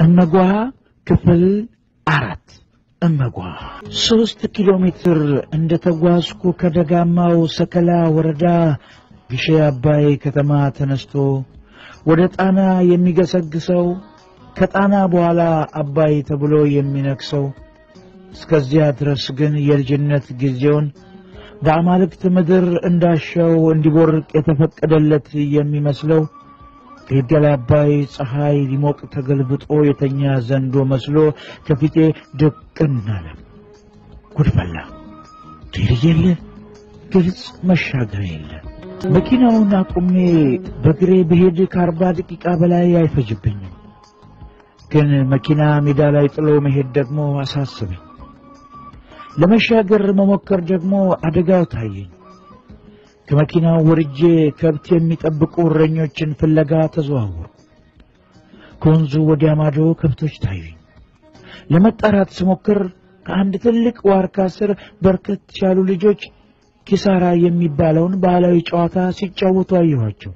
እመጓ ክፍል አራት እመጓ ሶስት ኪሎ ሜትር እንደ ተጓዝኩ ከደጋማው ሰከላ ወረዳ ግሼ አባይ ከተማ ተነስቶ ወደ ጣና የሚገሰግሰው ከጣና በኋላ አባይ ተብሎ የሚነክሰው እስከዚያ ድረስ ግን የልጅነት ጊዜውን በአማልክት ምድር እንዳሻው እንዲቦርቅ የተፈቀደለት የሚመስለው የገላ አባይ ፀሐይ ሊሞቅ ተገልብጦ የተኛ ዘንዶ መስሎ ከፊቴ ድቅን አለ። ጉድፈላ ድል የለ ግልጽ መሻገር የለ። መኪናውን አቁሜ በግሬ ብሄድ ከአርባ ደቂቃ በላይ አይፈጅብኝም። ግን መኪና ሜዳ ላይ ጥሎ መሄድ ደግሞ አሳስበኝ። ለመሻገር መሞከር ደግሞ አደጋው ታየኝ። ከመኪናው ወርጄ ከብት የሚጠብቁ እረኞችን ፍለጋ ተዘዋወሩ። ከወንዙ ወዲያ ማዶ ከብቶች ታዩኝ። ለመጣራት ስሞክር ከአንድ ትልቅ ዋርካ ስር በርከት ያሉ ልጆች ኪሳራ የሚባለውን ባህላዊ ጨዋታ ሲጫወቱ አየኋቸው።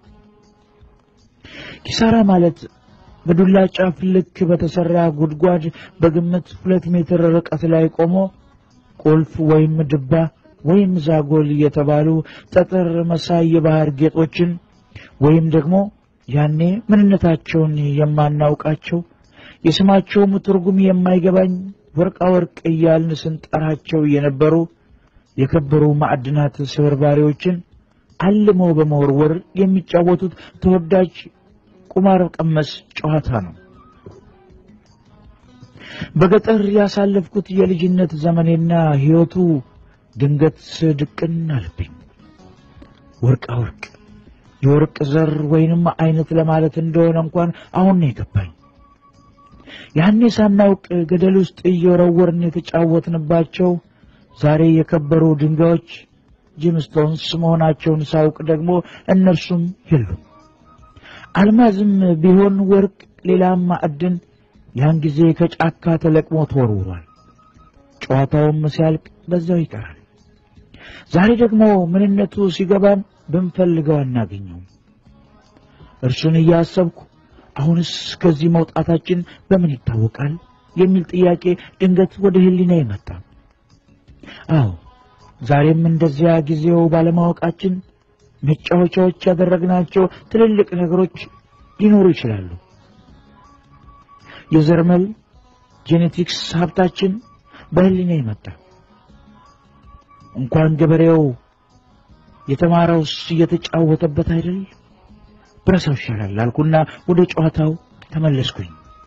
ኪሳራ ማለት በዱላ ጫፍ ልክ በተሰራ ጉድጓድ በግምት ሁለት ሜትር ርቀት ላይ ቆሞ ቁልፍ ወይም ድባ ወይም ዛጎል የተባሉ ጠጠር መሳይ የባህር ጌጦችን ወይም ደግሞ ያኔ ምንነታቸውን የማናውቃቸው የስማቸውም ትርጉም የማይገባኝ ወርቃ ወርቅ እያልን ስንጠራቸው የነበሩ የከበሩ ማዕድናት ስብርባሪዎችን አልሞ በመወርወር የሚጫወቱት ተወዳጅ ቁማር ቀመስ ጨዋታ ነው። በገጠር ያሳለፍኩት የልጅነት ዘመኔና ሕይወቱ ድንገት ድቅን አልብኝ። ወርቃ ወርቅ የወርቅ ዘር ወይንም አይነት ለማለት እንደሆነ እንኳን አሁን ነው የገባኝ። ያኔ ሳናውቅ ገደል ውስጥ እየወረወርን የተጫወትንባቸው ዛሬ የከበሩ ድንጋዮች ጂምስቶንስ መሆናቸውን ሳውቅ ደግሞ እነርሱም የሉም። አልማዝም ቢሆን ወርቅ፣ ሌላም ማዕድን ያን ጊዜ ከጫካ ተለቅሞ ተወርውሯል። ጨዋታውም ሲያልቅ በዛው ይቀራል። ዛሬ ደግሞ ምንነቱ ሲገባን ብንፈልገው አናገኘውም። እርሱን እያሰብኩ አሁንስ ከዚህ መውጣታችን በምን ይታወቃል የሚል ጥያቄ ድንገት ወደ ሕሊና ይመጣ። አዎ ዛሬም እንደዚያ ጊዜው ባለማወቃችን መጫወቻዎች ያደረግናቸው ትልልቅ ነገሮች ሊኖሩ ይችላሉ። የዘርመል ጄኔቲክስ ሀብታችን በሕሊና ይመጣ። እንኳን ገበሬው የተማረውስ እየተጫወተበት አይደል? ብረሳው ይሻላል አልኩና ወደ ጨዋታው ተመለስኩኝ።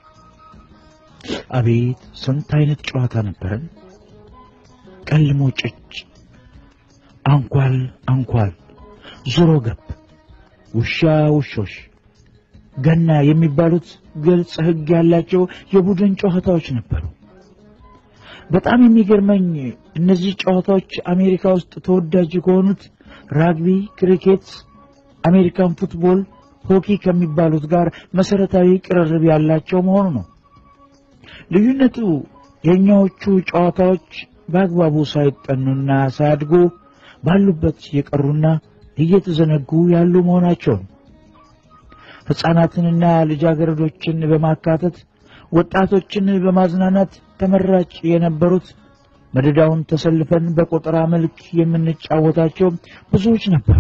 አቤት ስንት አይነት ጨዋታ ነበረን! ቀልሞ ጭጭ፣ አንኳል አንኳል፣ ዞሮ ገብ፣ ውሻ ውሾሽ፣ ገና የሚባሉት ግልጽ ሕግ ያላቸው የቡድን ጨዋታዎች ነበሩ። በጣም የሚገርመኝ እነዚህ ጨዋታዎች አሜሪካ ውስጥ ተወዳጅ ከሆኑት ራግቢ፣ ክሪኬት፣ አሜሪካን ፉትቦል፣ ሆኪ ከሚባሉት ጋር መሰረታዊ ቅርርብ ያላቸው መሆኑ ነው። ልዩነቱ የእኛዎቹ ጨዋታዎች በአግባቡ ሳይጠኑና ሳያድጉ ባሉበት የቀሩና እየተዘነጉ ያሉ መሆናቸው ነው። ሕፃናትንና ልጃገረዶችን በማካተት ወጣቶችን በማዝናናት ተመራጭ የነበሩት መደዳውን ተሰልፈን በቆጠራ መልክ የምንጫወታቸው ብዙዎች ነበሩ።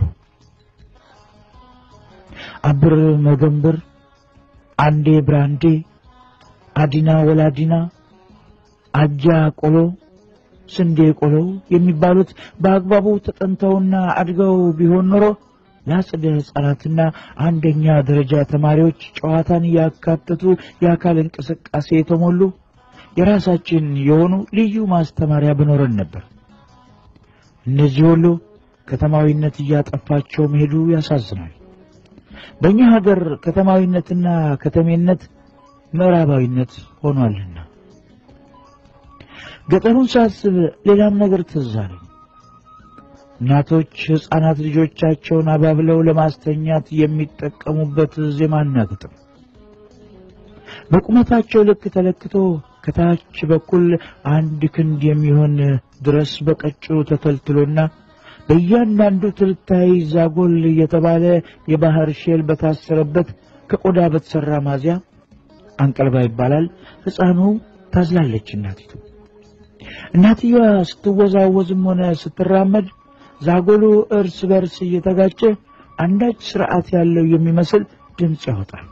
አብር መገንብር፣ አንዴ ብራንዴ፣ አዲና ወላዲና፣ አጃ ቆሎ፣ ስንዴ ቆሎ የሚባሉት በአግባቡ ተጠንተውና አድገው ቢሆን ኖሮ ለአጸደ ሕፃናትና አንደኛ ደረጃ ተማሪዎች ጨዋታን ያካተቱ የአካል እንቅስቃሴ የተሞሉ የራሳችን የሆኑ ልዩ ማስተማሪያ በኖረን ነበር። እነዚህ ሁሉ ከተማዊነት እያጠፋቸው መሄዱ ያሳዝናል። በእኛ ሀገር ከተማዊነትና ከተሜነት ምዕራባዊነት ሆኗልና ገጠሩን ሳስብ ሌላም ነገር ትዝ አለኝ። እናቶች ሕፃናት ልጆቻቸውን አባብለው ለማስተኛት የሚጠቀሙበት ዜማና ግጥም በቁመታቸው ልክ ተለክቶ ከታች በኩል አንድ ክንድ የሚሆን ድረስ በቀጭኑ ተተልትሎና በእያንዳንዱ ትልታይ ዛጎል የተባለ የባህር ሼል በታሰረበት ከቆዳ በተሰራ ማዚያ አንቀልባ ይባላል። ሕፃኑ ታዝላለች እናቲቱ። እናትየዋ ስትወዛወዝም ሆነ ስትራመድ ዛጎሉ እርስ በርስ እየተጋጨ አንዳች ስርዓት ያለው የሚመስል ድምፅ ያወጣል።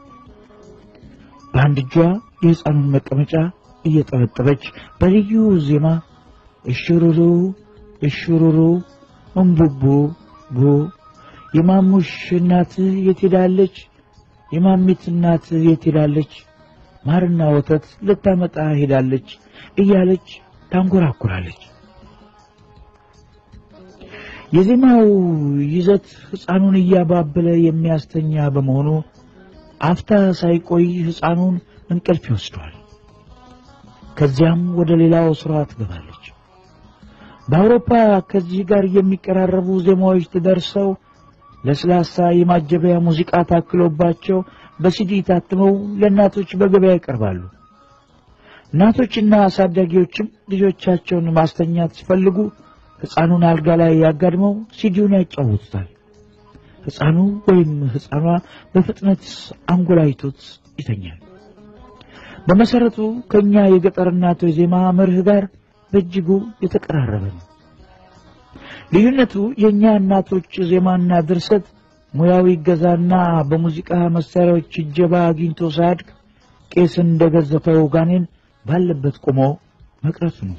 በአንድ እጇ የሕፃኑን መቀመጫ እየጠበጠበች በልዩ ዜማ እሽሩሩ እሽሩሩ እምቡቡ ቡ የማሙሽ እናት የት ሄዳለች? የማሚት እናት የት ሄዳለች? ማርና ወተት ልታመጣ ሄዳለች እያለች ታንጎራኩራለች። የዜማው ይዘት ሕፃኑን እያባበለ የሚያስተኛ በመሆኑ አፍታ ሳይቆይ ሕፃኑን እንቅልፍ ይወስደዋል። ከዚያም ወደ ሌላው ስራዋ ትገባለች። በአውሮፓ ከዚህ ጋር የሚቀራረቡ ዜማዎች ተደርሰው ለስላሳ የማጀቢያ ሙዚቃ ታክሎባቸው በሲዲ ታትመው ለእናቶች በገበያ ይቀርባሉ። እናቶችና አሳዳጊዎችም ልጆቻቸውን ማስተኛት ሲፈልጉ ሕፃኑን አልጋ ላይ ያጋድመው ሲዲውን ያጫውቱታል። ሕፃኑ ወይም ሕፃኗ በፍጥነት አንጎላይቶት ይተኛል። በመሰረቱ ከኛ የገጠር እናቶች ዜማ መርህ ጋር በእጅጉ የተቀራረበ ነው። ልዩነቱ የእኛ እናቶች ዜማና ድርሰት ሙያዊ ገዛና በሙዚቃ መሳሪያዎች እጀባ አግኝቶ ሳያድግ ቄስ እንደገዘፈው ጋኔን ባለበት ቆሞ መቅረቱ ነው።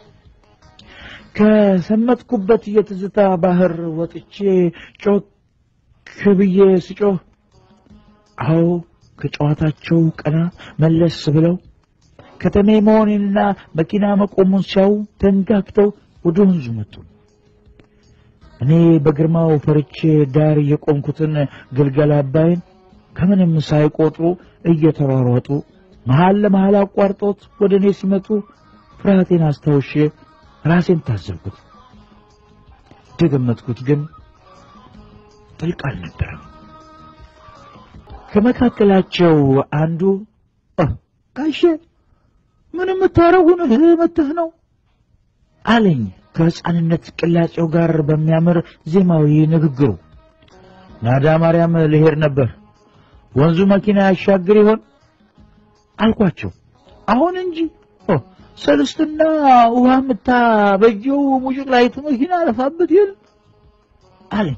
ከሰመጥኩበት የትዝታ ባህር ወጥቼ ጮክ ብዬ ስጮህ፣ አዎ ከጨዋታቸው ቀና መለስ ብለው ከተሜ መሆኔንና መኪና መቆሙን ሲያዩ ተንጋግተው ወደ ወንዙ መጡ። እኔ በግርማው ፈርቼ ዳር የቆምኩትን ግልገል አባይን ከምንም ሳይቆጥሩ እየተሯሯጡ መሃል ለመሃል አቋርጦት ወደ እኔ ሲመጡ ፍርሃቴን አስታውሼ ራሴን ታዘብኩት። እንደገመትኩት ግን ጥልቅ አልነበረም። ከመካከላቸው አንዱ ጋሼ ምን የምታረጉን መተህ ነው አለኝ ከሕፃንነት ቅላጼው ጋር በሚያምር ዜማዊ ንግግሩ። ናዳ ማርያም ልሄድ ነበር። ወንዙ መኪና ያሻግር ይሆን አልኳቸው። አሁን እንጂ ሰልስትና ውሃ ምታ በጀው ሙጭቅ ላይቱ መኪና አለፋበት ይል አለኝ።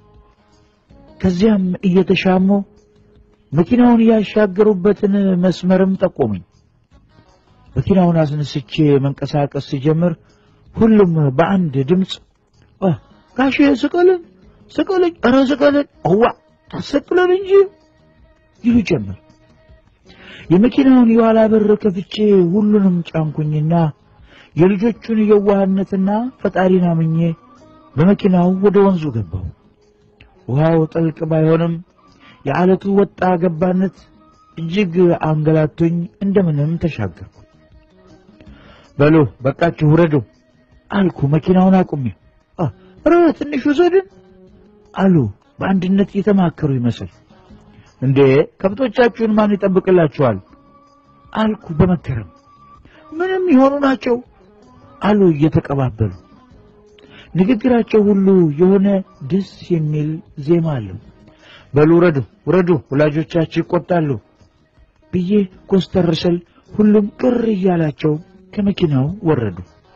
ከዚያም እየተሻሙ መኪናውን ያሻገሩበትን መስመርም ጠቆመኝ። መኪናውን አስነስቼ መንቀሳቀስ ሲጀምር ሁሉም በአንድ ድምፅ ጋሼ ስቀልን ስቀልን፣ ኧረ ስቀልን፣ እዋ ታሰቅለን እንጂ ይሉ ጀመር። የመኪናውን የኋላ በር ከፍቼ ሁሉንም ጫንኩኝና የልጆቹን የዋህነትና ፈጣሪን አምኜ በመኪናው ወደ ወንዙ ገባሁ። ውሃው ጥልቅ ባይሆንም የዓለቱ ወጣ ገባነት እጅግ አንገላቶኝ እንደምንም ተሻገርኩ። በሉ በቃችሁ ውረዱ አልኩ መኪናውን አቁሜ። ኧረ ትንሽ ውሰድን አሉ በአንድነት እየተማከሩ ይመስል። እንዴ ከብቶቻችሁን ማን ይጠብቅላችኋል? አልኩ በመገረም። ምንም የሆኑ ናቸው አሉ እየተቀባበሉ። ንግግራቸው ሁሉ የሆነ ደስ የሚል ዜማ አለው። በሉ ውረዱ ውረዱ፣ ወላጆቻችሁ ይቆጣሉ ብዬ ኮስተር ስል ሁሉም ቅር እያላቸው ከመኪናው ወረዱ።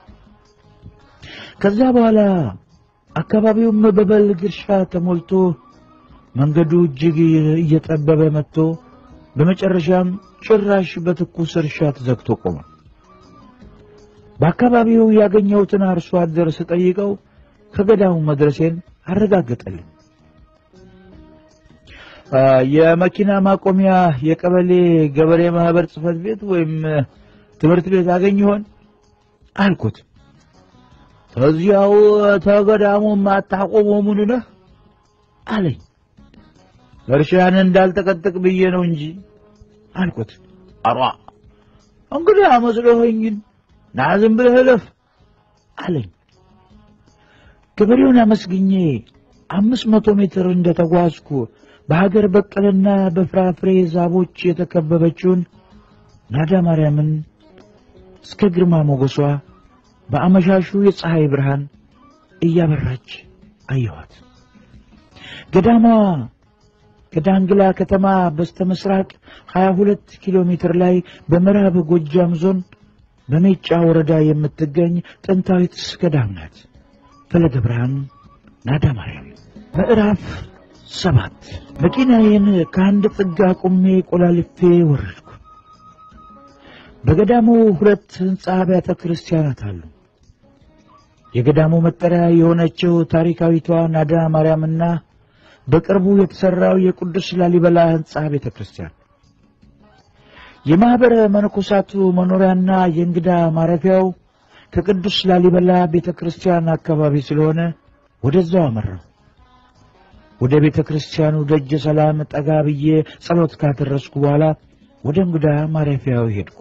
ከዛ በኋላ አካባቢውም በበልግ እርሻ ተሞልቶ መንገዱ እጅግ እየጠበበ መጥቶ በመጨረሻም ጭራሽ በትኩስ እርሻ ተዘግቶ ቆመ። በአካባቢው ያገኘሁትን አርሶ አደር ስጠይቀው ከገዳሙ መድረሴን አረጋገጠልኝ። የመኪና ማቆሚያ የቀበሌ ገበሬ ማህበር ጽሕፈት ቤት ወይም ትምህርት ቤት አገኝ ይሆን አልኩት። ተዚያው ተገዳሙ ማታቆመው ምን ነህ አለኝ። እርሻን እንዳልጠቀጥቅ ብዬ ነው እንጂ አልኩት። አሯ እንግዲህ አመስለኸኝን ና ዝም ብለህ እለፍ አለኝ። ገበሬውን አመስግኜ አምስት መቶ ሜትር እንደተጓዝኩ በሀገር በቀልና በፍራፍሬ ዛቦች የተከበበችውን ናዳ ማርያምን እስከ ግርማ ሞገሷ በአመሻሹ የፀሐይ ብርሃን እያበራች አየኋት። ገዳሟ ከዳንግላ ከተማ በስተ ምስራቅ 22 ኪሎ ሜትር ላይ በምዕራብ ጎጃም ዞን በሜጫ ወረዳ የምትገኝ ጥንታዊት ገዳም ናት። ፈለገ ብርሃን ናዳ ማርያም። ምዕራፍ ሰባት መኪናዬን ከአንድ ጥግ አቁሜ ቆላልፌ ወረድኩ። በገዳሙ ሁለት ሕንፃ አብያተ ክርስቲያናት አሉ። የገዳሙ መጠሪያ የሆነችው ታሪካዊቷ ናዳ ማርያምና በቅርቡ የተሠራው የቅዱስ ላሊበላ ሕንፃ ቤተ ክርስቲያን የማኅበረ መነኮሳቱ መኖሪያና የእንግዳ ማረፊያው ከቅዱስ ላሊበላ ቤተ ክርስቲያን አካባቢ ስለሆነ ወደዛው አመራው። ወደ ቤተ ክርስቲያኑ ደጀ ሰላም ጠጋ ብዬ ጸሎት ካደረስኩ በኋላ ወደ እንግዳ ማረፊያው ሄድኩ።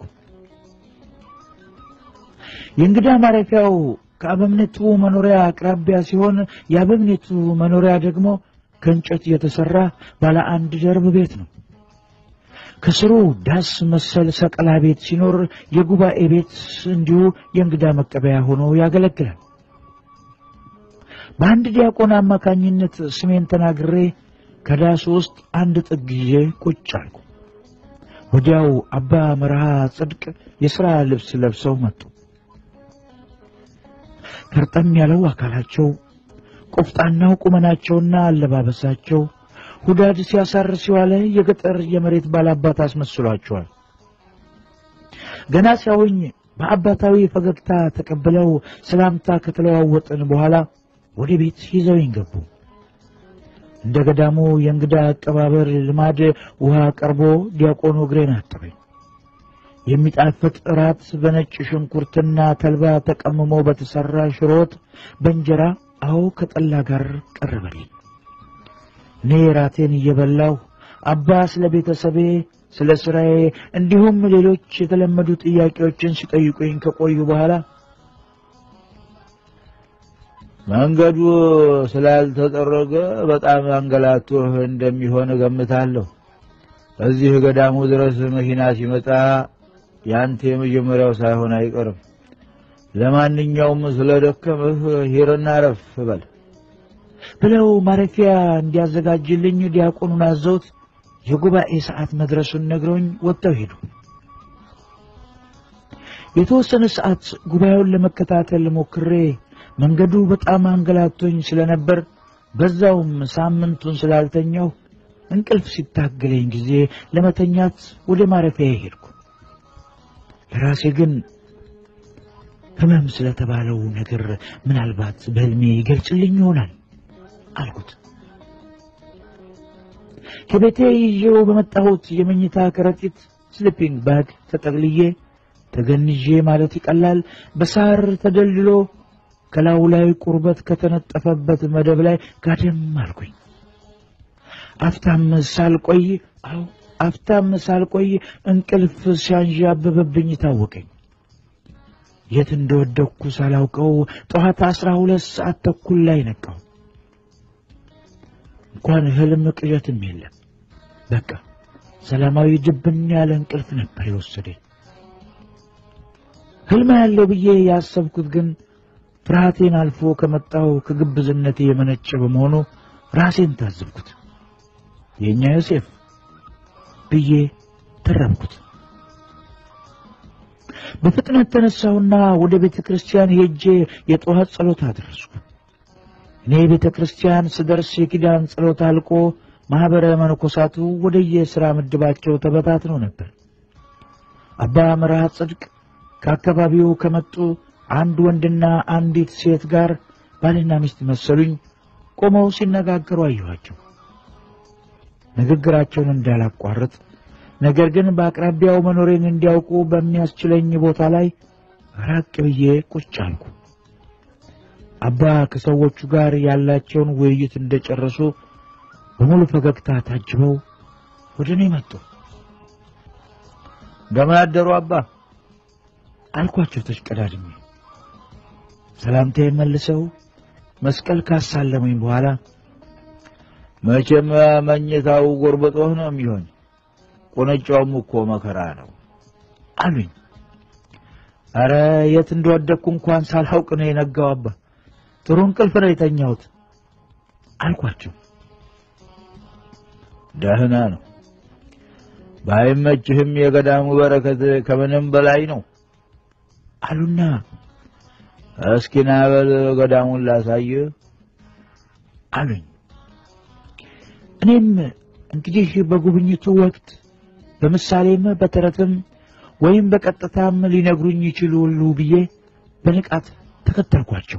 የእንግዳ ማረፊያው ከአበምኔቱ መኖሪያ አቅራቢያ ሲሆን የአበምኔቱ መኖሪያ ደግሞ ከእንጨት የተሠራ ባለ አንድ ደርብ ቤት ነው። ከስሩ ዳስ መሰል ሰቀላ ቤት ሲኖር የጉባኤ ቤት እንዲሁ የእንግዳ መቀበያ ሆኖ ያገለግላል። በአንድ ዲያቆን አማካኝነት ስሜን ተናግሬ ከዳሱ ውስጥ አንድ ጥግ ይዤ ቁጭ አልኩ። ወዲያው አባ መርሃ ጽድቅ የሥራ ልብስ ለብሰው መጡ። ፈርጠም ያለው አካላቸው፣ ቆፍጣናው ቁመናቸውና አለባበሳቸው ሁዳድ ሲያሳርስ የዋለ የገጠር የመሬት ባላባት አስመስሏቸዋል። ገና ሲያዩኝ በአባታዊ ፈገግታ ተቀብለው ሰላምታ ከተለዋወጥን በኋላ ወደ ቤት ይዘውኝ ገቡ። እንደ ገዳሙ የእንግዳ አቀባበር ልማድ ውሃ ቀርቦ ዲያቆኑ እግሬን አጠበኝ። የሚጣፍጥ እራት በነጭ ሽንኩርትና ተልባ ተቀምሞ በተሠራ ሽሮ ወጥ በእንጀራ አዎ ከጠላ ጋር ቀረበልኝ። እኔ ራቴን እየበላሁ አባ ስለ ቤተሰቤ፣ ስለ ሥራዬ እንዲሁም ሌሎች የተለመዱ ጥያቄዎችን ሲጠይቁኝ ከቆዩ በኋላ መንገዱ ስላልተጠረገ በጣም አንገላቶህ እንደሚሆን እገምታለሁ። እዚህ ገዳሙ ድረስ መኪና ሲመጣ ያንተ የመጀመሪያው ሳይሆን አይቀርም። ለማንኛውም ስለደከምህ ሂርና ረፍ በል ብለው ማረፊያ እንዲያዘጋጅልኝ ዲያቆኑን አዘውት የጉባኤ ሰዓት መድረሱን ነግረውኝ ወጥተው ሄዱ። የተወሰነ ሰዓት ጉባኤውን ለመከታተል ሞክሬ መንገዱ በጣም አንገላቶኝ ስለነበር በዛውም ሳምንቱን ስላልተኛሁ እንቅልፍ ሲታገለኝ ጊዜ ለመተኛት ወደ ማረፊያ ሄድኩ። ለራሴ ግን ሕመም ስለተባለው ነገር ምናልባት በሕልሜ ይገልጽልኝ ይሆናል አልኩት። ከቤቴ ይዤው በመጣሁት የመኝታ ከረጢት ስሊፒንግ ባግ ተጠቅልዬ ተገንዤ ማለት ይቀላል በሳር ተደልድሎ ከላዩ ላይ ቁርበት ከተነጠፈበት መደብ ላይ ጋደም አልኩኝ። አፍታም ሳልቆይ አዎ አፍታም ሳልቆይ እንቅልፍ ሲያንዣብብብኝ ታወቀኝ። የት እንደወደቅኩ ሳላውቀው ጠዋት አስራ ሁለት ሰዓት ተኩል ላይ ነቃው። እንኳን ህልም ቅዠትም የለም። በቃ ሰላማዊ ድብን ያለ እንቅልፍ ነበር የወሰደኝ። ህልም ያለው ብዬ ያሰብኩት ግን ፍርሃቴን አልፎ ከመጣው ከግብዝነቴ የመነጨ በመሆኑ ራሴን ታዘብኩት። የእኛ ዮሴፍ ብዬ ተረምኩት። በፍጥነት ተነሳሁና ወደ ቤተ ክርስቲያን ሄጄ የጠዋት ጸሎት አደረስኩ። እኔ ቤተ ክርስቲያን ስደርስ የኪዳን ጸሎት አልቆ ማኅበረ መነኮሳቱ ወደ የሥራ ምድባቸው ተበታትነው ነበር። አባ መርሃ ጽድቅ ከአካባቢው ከመጡ አንድ ወንድና አንዲት ሴት ጋር ባልና ሚስት መሰሉኝ ቆመው ሲነጋገሩ አየኋቸው። ንግግራቸውን እንዳላቋርጥ ነገር ግን በአቅራቢያው መኖሬን እንዲያውቁ በሚያስችለኝ ቦታ ላይ ራቅ ብዬ ቁጭ አልኩ። አባ ከሰዎቹ ጋር ያላቸውን ውይይት እንደጨረሱ በሙሉ ፈገግታ ታጅበው ወደ እኔ መጡ። እንደምን አደሩ አባ አልኳቸው ተሽቀዳድሜ። ሰላምታ መልሰው መስቀል ካሳለሙኝ በኋላ መቼም መኝታው ጎርበጦህ ነው የሚሆን፣ ቁንጫውም እኮ መከራ ነው አሉኝ። አረ የት እንደወደቅኩ እንኳን ሳላውቅ ነው የነጋው አባ፣ ጥሩ እንቅልፍ ነው የተኛሁት አልኳቸው። ደህና ነው። ባይመችህም የገዳሙ በረከት ከምንም በላይ ነው አሉና እስኪ ና በል ገዳሙን ላሳይህ አሉኝ። እኔም እንግዲህ በጉብኝቱ ወቅት በምሳሌም በተረትም ወይም በቀጥታም ሊነግሩኝ ይችላሉ ብዬ በንቃት ተከተልኳቸው።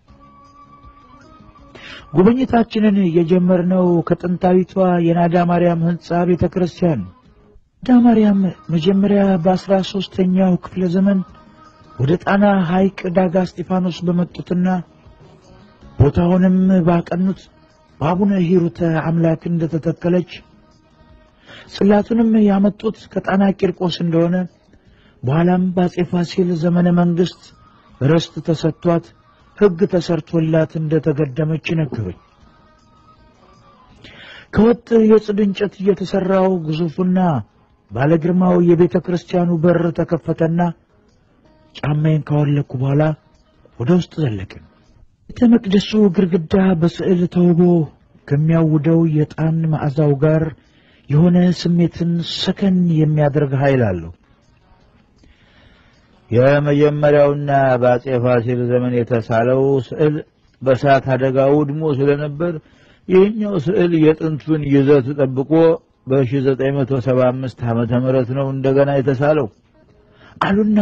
ጉብኝታችንን የጀመርነው ከጥንታዊቷ የናዳ ማርያም ሕንፃ ቤተ ክርስቲያን ናዳ ማርያም መጀመሪያ በአስራ ሦስተኛው ክፍለ ዘመን ወደ ጣና ሐይቅ ዳጋ እስጢፋኖስ በመጡትና ቦታውንም ባቀኑት በአቡነ ሂሩተ አምላክ እንደተተከለች ጽላቱንም ያመጡት ከጣና ቂርቆስ እንደሆነ በኋላም በአጼ ፋሲል ዘመነ መንግሥት ርስት ተሰጥቷት ሕግ ተሰርቶላት እንደተገደመች ነገሩኝ። ከወጥ የጽድ እንጨት እየተሠራው ግዙፉና ባለግርማው የቤተ ክርስቲያኑ በር ተከፈተና ጫማዬን ካወለቅኩ በኋላ ወደ ውስጥ ዘለቅን። ቤተ መቅደሱ ግድግዳ በስዕል ተውቦ ከሚያውደው የዕጣን መዓዛው ጋር የሆነ ስሜትን ሰከን የሚያደርግ ኃይል አለው። የመጀመሪያውና በአጼ ፋሲል ዘመን የተሳለው ስዕል በእሳት አደጋ ውድሞ ስለነበር ይህኛው ስዕል የጥንቱን ይዘት ጠብቆ በ1975 ዓመተ ምህረት ነው እንደገና የተሳለው አሉና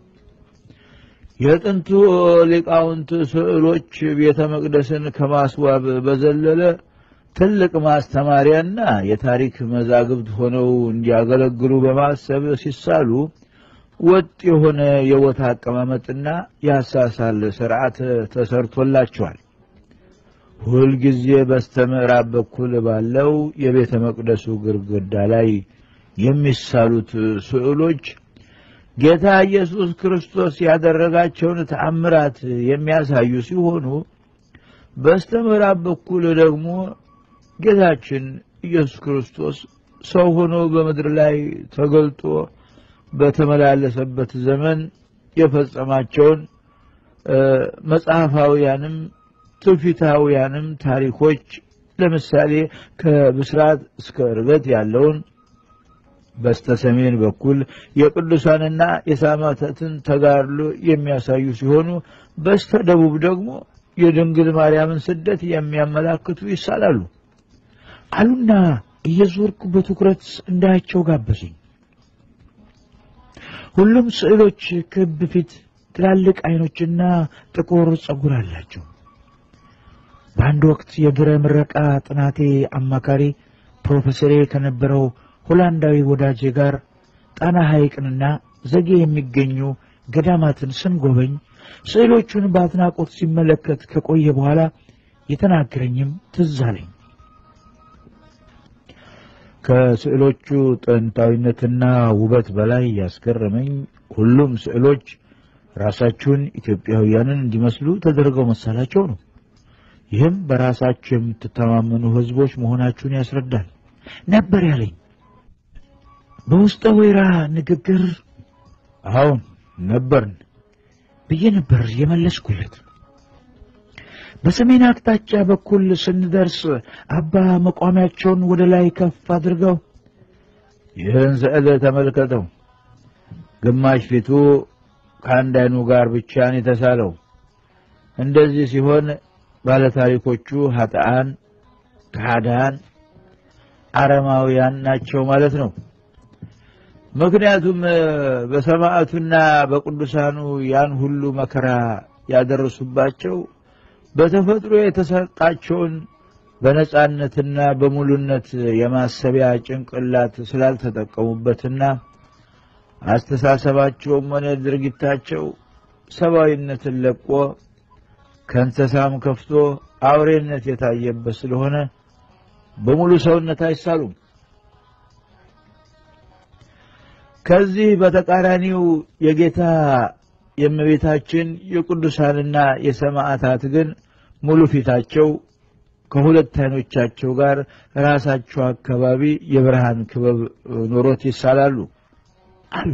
የጥንቱ ሊቃውንት ስዕሎች ቤተ መቅደስን ከማስዋብ በዘለለ ትልቅ ማስተማሪያና የታሪክ መዛግብት ሆነው እንዲያገለግሉ በማሰብ ሲሳሉ ወጥ የሆነ የቦታ አቀማመጥና የአሳሳል ስርዓት ተሰርቶላቸዋል። ሁልጊዜ በስተምዕራብ በኩል ባለው የቤተ መቅደሱ ግድግዳ ላይ የሚሳሉት ስዕሎች ጌታ ኢየሱስ ክርስቶስ ያደረጋቸውን ተአምራት የሚያሳዩ ሲሆኑ በስተምዕራብ በኩል ደግሞ ጌታችን ኢየሱስ ክርስቶስ ሰው ሆኖ በምድር ላይ ተገልጦ በተመላለሰበት ዘመን የፈጸማቸውን መጽሐፋውያንም ትውፊታውያንም ታሪኮች ለምሳሌ ከብስራት እስከ ዕርገት ያለውን በስተ ሰሜን በኩል የቅዱሳንና የሰማዕታትን ተጋድሎ የሚያሳዩ ሲሆኑ በስተ ደቡብ ደግሞ የድንግል ማርያምን ስደት የሚያመላክቱ ይሳላሉ አሉና እየዞርኩ በትኩረት እንዳያቸው ጋበዙኝ። ሁሉም ስዕሎች ክብ ፊት፣ ትላልቅ አይኖችና ጥቁር ጸጉር አላቸው። በአንድ ወቅት የድረ ምረቃ ጥናቴ አማካሪ ፕሮፌሰሬ ከነበረው ሆላንዳዊ ወዳጄ ጋር ጣና ሐይቅንና ዘጌ የሚገኙ ገዳማትን ስንጎበኝ ስዕሎቹን በአድናቆት ሲመለከት ከቆየ በኋላ የተናገረኝም ትዝ አለኝ። ከስዕሎቹ ጥንታዊነትና ውበት በላይ ያስገረመኝ ሁሉም ስዕሎች ራሳቸውን ኢትዮጵያውያንን እንዲመስሉ ተደርገው መሳላቸው ነው። ይህም በራሳቸው የምትተማመኑ ሕዝቦች መሆናችሁን ያስረዳል ነበር ያለኝ። በውስጠ ወይራ ንግግር አሁን ነበርን ብዬ ነበር የመለስኩለት። በሰሜን አቅጣጫ በኩል ስንደርስ አባ መቋሚያቸውን ወደ ላይ ከፍ አድርገው ይህን ስዕል ተመልከተው፣ ግማሽ ፊቱ ከአንድ አይኑ ጋር ብቻን የተሳለው። እንደዚህ ሲሆን ባለታሪኮቹ ኃጥአን፣ ከሃዳን፣ አረማውያን ናቸው ማለት ነው። ምክንያቱም በሰማዕቱና በቅዱሳኑ ያን ሁሉ መከራ ያደረሱባቸው በተፈጥሮ የተሰጣቸውን በነጻነትና በሙሉነት የማሰቢያ ጭንቅላት ስላልተጠቀሙበትና አስተሳሰባቸውም ሆነ ድርጊታቸው ሰብአዊነትን ለቆ ከእንስሳም ከፍቶ አውሬነት የታየበት ስለሆነ በሙሉ ሰውነት አይሳሉም። ከዚህ በተቃራኒው የጌታ የእመቤታችን የቅዱሳንና የሰማዕታት ግን ሙሉ ፊታቸው ከሁለት አይኖቻቸው ጋር ራሳቸው አካባቢ የብርሃን ክበብ ኖሮት ይሳላሉ አሉ።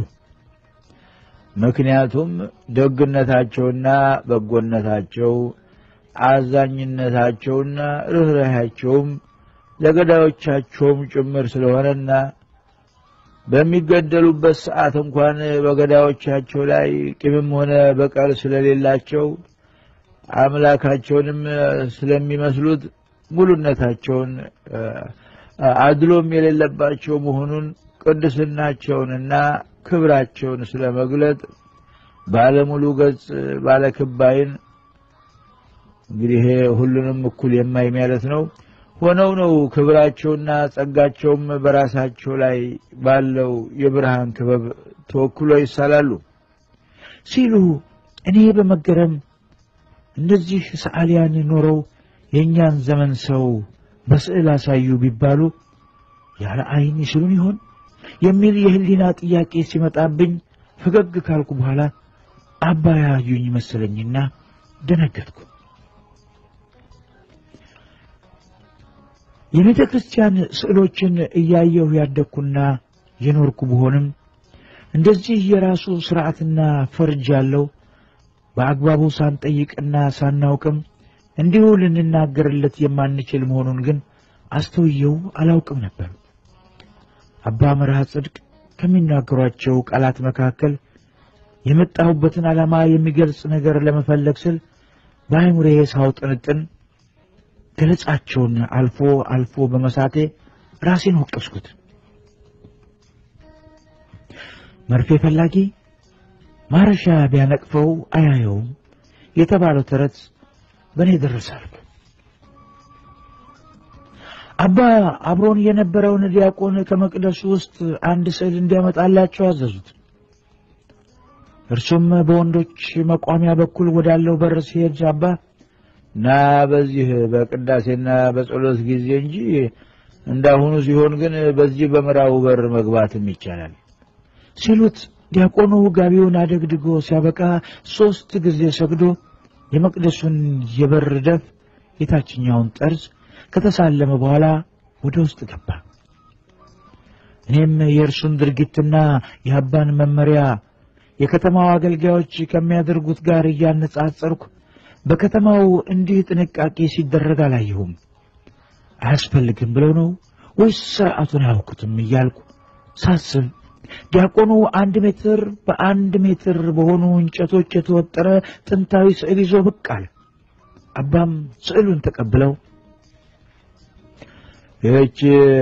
ምክንያቱም ደግነታቸውና በጎነታቸው፣ አዛኝነታቸውና ርኅራኄያቸውም ለገዳዮቻቸውም ጭምር ስለሆነና በሚገደሉበት ሰዓት እንኳን በገዳዮቻቸው ላይ ቂምም ሆነ በቀል ስለሌላቸው አምላካቸውንም ስለሚመስሉት ሙሉነታቸውን አድሎም የሌለባቸው መሆኑን ቅድስናቸውንና ክብራቸውን ስለመግለጥ ባለሙሉ ገጽ ባለክባይን እንግዲህ ይሄ ሁሉንም እኩል የማይ ማለት ነው ሆነው ነው ክብራቸውና ጸጋቸውም በራሳቸው ላይ ባለው የብርሃን ክበብ ተወክሎ ይሳላሉ ሲሉ እኔ በመገረም እንደዚህ ሰዓሊያን ኖረው የእኛን ዘመን ሰው በስዕል አሳዩ ቢባሉ ያለ አይን ይስሉን ይሆን የሚል የህሊና ጥያቄ ሲመጣብኝ ፈገግ ካልኩ በኋላ አባ ያዩኝ መሰለኝና ደነገጥኩ። የቤተ ክርስቲያን ስዕሎችን እያየሁ ያደግኩና የኖርኩ ብሆንም እንደዚህ የራሱ ስርዓትና ፈርጅ ያለው በአግባቡ ሳንጠይቅና ሳናውቅም እንዲሁ ልንናገርለት የማንችል መሆኑን ግን አስተውየው አላውቅም ነበር። አባ መርሃ ጽድቅ ከሚናገሯቸው ቃላት መካከል የመጣሁበትን ዓላማ የሚገልጽ ነገር ለመፈለግ ስል በአይሙሬ ሳውጥንጥን ገለጻቸውን አልፎ አልፎ በመሳቴ ራሴን ወቀስኩት። መርፌ ፈላጊ ማረሻ ቢያነቅፈው አያየውም የተባለው ተረት በእኔ ደረሳል። አባ አብሮን የነበረውን ዲያቆን ከመቅደሱ ውስጥ አንድ ስዕል እንዲያመጣላቸው አዘዙት። እርሱም በወንዶች መቋሚያ በኩል ወዳለው በር ሲሄድ አባ ና በዚህ በቅዳሴና በጸሎት ጊዜ እንጂ እንዳሁኑ ሲሆን ግን በዚህ በምዕራቡ በር መግባትም ይቻላል ሲሉት ዲያቆኑ ጋቢውን አደግድጎ ሲያበቃ ሦስት ጊዜ ሰግዶ የመቅደሱን የበር ደፍ የታችኛውን ጠርዝ ከተሳለመ በኋላ ወደ ውስጥ ገባ። እኔም የእርሱን ድርጊትና የአባን መመሪያ የከተማው አገልጋዮች ከሚያደርጉት ጋር እያነጻጸርኩ በከተማው እንዲህ ጥንቃቄ ሲደረግ አላየሁም። አያስፈልግም ብለው ነው ወይስ ስርዓቱን አያውቁትም እያልኩ ሳስብ ዲያቆኑ አንድ ሜትር በአንድ ሜትር በሆኑ እንጨቶች የተወጠረ ጥንታዊ ስዕል ይዞ ብቅ አለ። አባም ስዕሉን ተቀብለው ይህች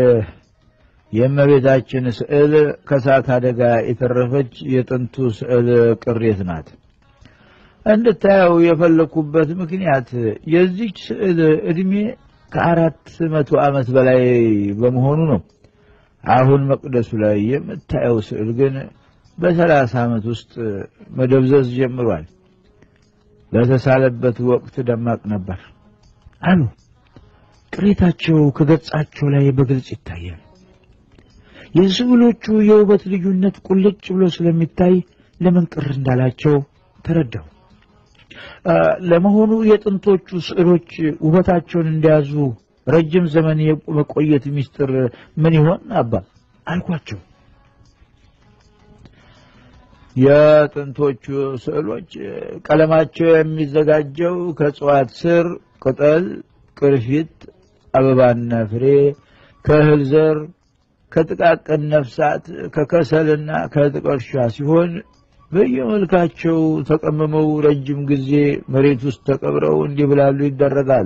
የእመቤታችን ስዕል ከእሳት አደጋ የተረፈች የጥንቱ ስዕል ቅሬት ናት። እንድታየው የፈለኩበት ምክንያት የዚች ስዕል ዕድሜ ከአራት መቶ ዓመት በላይ በመሆኑ ነው። አሁን መቅደሱ ላይ የምታየው ስዕል ግን በሰላሳ ዓመት ውስጥ መደብዘዝ ጀምሯል። በተሳለበት ወቅት ደማቅ ነበር አሉ። ቅሬታቸው ከገጻቸው ላይ በግልጽ ይታያል። የስዕሎቹ የውበት ልዩነት ቁልጭ ብሎ ስለሚታይ ለምን ቅር እንዳላቸው ተረዳው። ለመሆኑ የጥንቶቹ ስዕሎች ውበታቸውን እንደያዙ ረጅም ዘመን የመቆየት ምስጢር ምን ይሆን አባ አልኳቸው። የጥንቶቹ ስዕሎች ቀለማቸው የሚዘጋጀው ከእጽዋት ስር፣ ቅጠል፣ ቅርፊት፣ አበባና ፍሬ፣ ከእህል ዘር፣ ከጥቃቅን ነፍሳት፣ ከከሰልና ከጥቀርሻ ሲሆን በየመልካቸው ተቀምመው ረጅም ጊዜ መሬት ውስጥ ተቀብረው እንዲብላሉ ይደረጋሉ።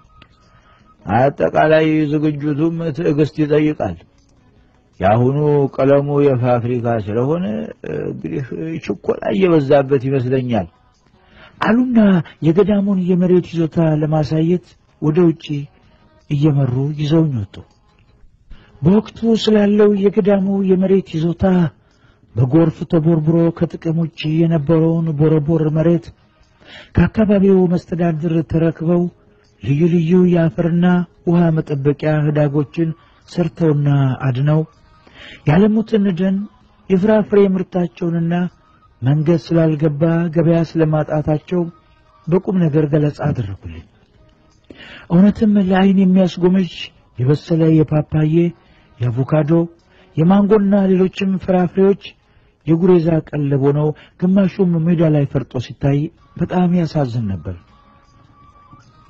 አጠቃላይ ዝግጅቱም ትዕግስት ይጠይቃል። የአሁኑ ቀለሙ የፋብሪካ ስለሆነ እንግዲህ ችኮላ እየበዛበት ይመስለኛል አሉና የገዳሙን የመሬት ይዞታ ለማሳየት ወደ ውጪ እየመሩ ይዘውኝ ወጡ። በወቅቱ ስላለው የገዳሙ የመሬት ይዞታ በጎርፍ ተቦርብሮ ከጥቅም ውጭ የነበረውን ቦረቦር መሬት ከአካባቢው መስተዳድር ተረክበው ልዩ ልዩ የአፈርና ውሃ መጠበቂያ ህዳጎችን ሰርተውና አድነው ያለሙትን ደን የፍራፍሬ ምርታቸውንና መንገድ ስላልገባ ገበያ ስለማጣታቸው በቁም ነገር ገለጻ አደረጉልኝ። እውነትም ለዓይን የሚያስጎመጅ የበሰለ የፓፓዬ፣ የአቮካዶ፣ የማንጎና ሌሎችም ፍራፍሬዎች የጉሬዛ ቀለብ ሆነው ግማሹም ሜዳ ላይ ፈርጦ ሲታይ በጣም ያሳዝን ነበር።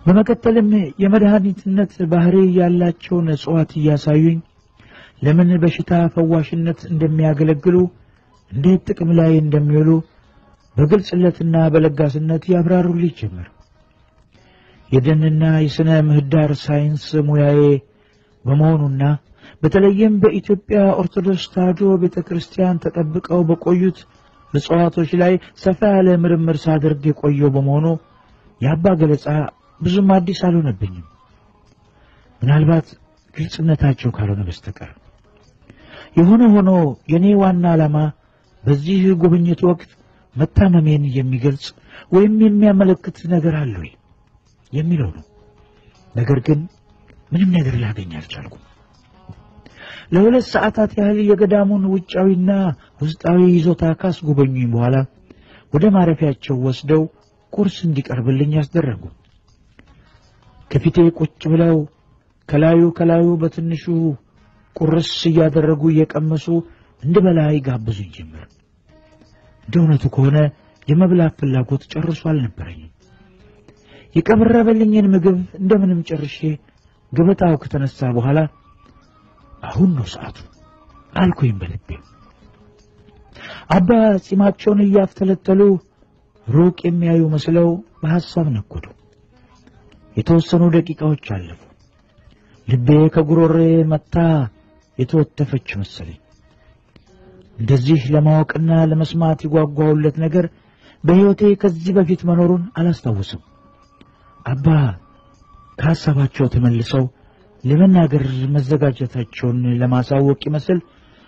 በመቀጠልም የመድኃኒትነት ባህሪ ያላቸውን እጽዋት እያሳዩኝ ለምን በሽታ ፈዋሽነት እንደሚያገለግሉ እንዴት ጥቅም ላይ እንደሚውሉ በግልጽነትና በለጋስነት ያብራሩልኝ ጀመር። የደንና የሥነ ምህዳር ሳይንስ ሙያዬ በመሆኑና በተለይም በኢትዮጵያ ኦርቶዶክስ ተዋሕዶ ቤተ ክርስቲያን ተጠብቀው በቆዩት እጽዋቶች ላይ ሰፋ ያለ ምርምር ሳደርግ የቆየው በመሆኑ የአባ ገለጻ ብዙም አዲስ አልሆነብኝም፣ ምናልባት ግልጽነታቸው ካልሆነ በስተቀር። የሆነ ሆኖ የእኔ ዋና ዓላማ በዚህ ጉብኝት ወቅት መታመሜን የሚገልጽ ወይም የሚያመለክት ነገር አለ ወይ የሚለው ነው። ነገር ግን ምንም ነገር ላገኝ አልቻልኩም። ለሁለት ሰዓታት ያህል የገዳሙን ውጫዊና ውስጣዊ ይዞታ ካስጎበኙኝ በኋላ ወደ ማረፊያቸው ወስደው ቁርስ እንዲቀርብልኝ ያስደረጉ። ከፊቴ ቁጭ ብለው ከላዩ ከላዩ በትንሹ ቁርስ እያደረጉ እየቀመሱ እንድበላ ይጋብዙኝ ጀመር። እንደ እውነቱ ከሆነ የመብላት ፍላጎት ጨርሶ አልነበረኝም። የቀረበልኝን ምግብ እንደምንም ጨርሼ ገበታው ከተነሳ በኋላ አሁን ነው ሰዓቱ አልኩኝ በልቤ። አባ ጺማቸውን እያፍተለተሉ ሩቅ የሚያዩ መስለው በሐሳብ ነጎዱ። የተወሰኑ ደቂቃዎች አለፉ። ልቤ ከጉሮሬ መታ የተወተፈች መሰለኝ። እንደዚህ ለማወቅና ለመስማት የጓጓሁለት ነገር በሕይወቴ ከዚህ በፊት መኖሩን አላስታውስም። አባ ከሐሳባቸው ተመልሰው ለመናገር መዘጋጀታቸውን ለማሳወቅ ይመስል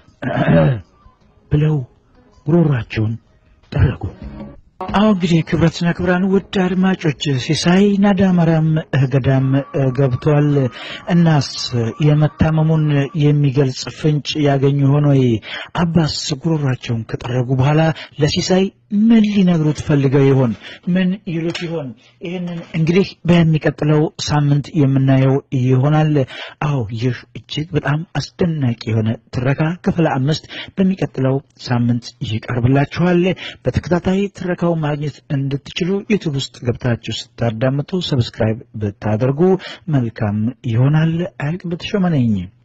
ብለው ጉሮሯቸውን ጠረጉ። አሁ እንግዲህ ክብረትና ክብራን ውድ አድማጮች ሲሳይ ናዳመራም ገዳም ገብቷል። እናስ የመታመሙን የሚገልጽ ፍንጭ ያገኙ ሆኖ አባስ ጉሮሯቸውን ከጠረጉ በኋላ ለሲሳይ ምን ሊነግሩት ፈልገው ይሆን? ምን ይሉት ይሆን? ይህንን እንግዲህ በሚቀጥለው ሳምንት የምናየው ይሆናል። አዎ ይህ እጅግ በጣም አስደናቂ የሆነ ትረካ ክፍል አምስት በሚቀጥለው ሳምንት ይቀርብላችኋል። በተከታታይ ትረካው ማግኘት እንድትችሉ ዩቱብ ውስጥ ገብታችሁ ስታዳምጡ ሰብስክራይብ ብታደርጉ መልካም ይሆናል። አያልቅ በተሾመ ነኝ።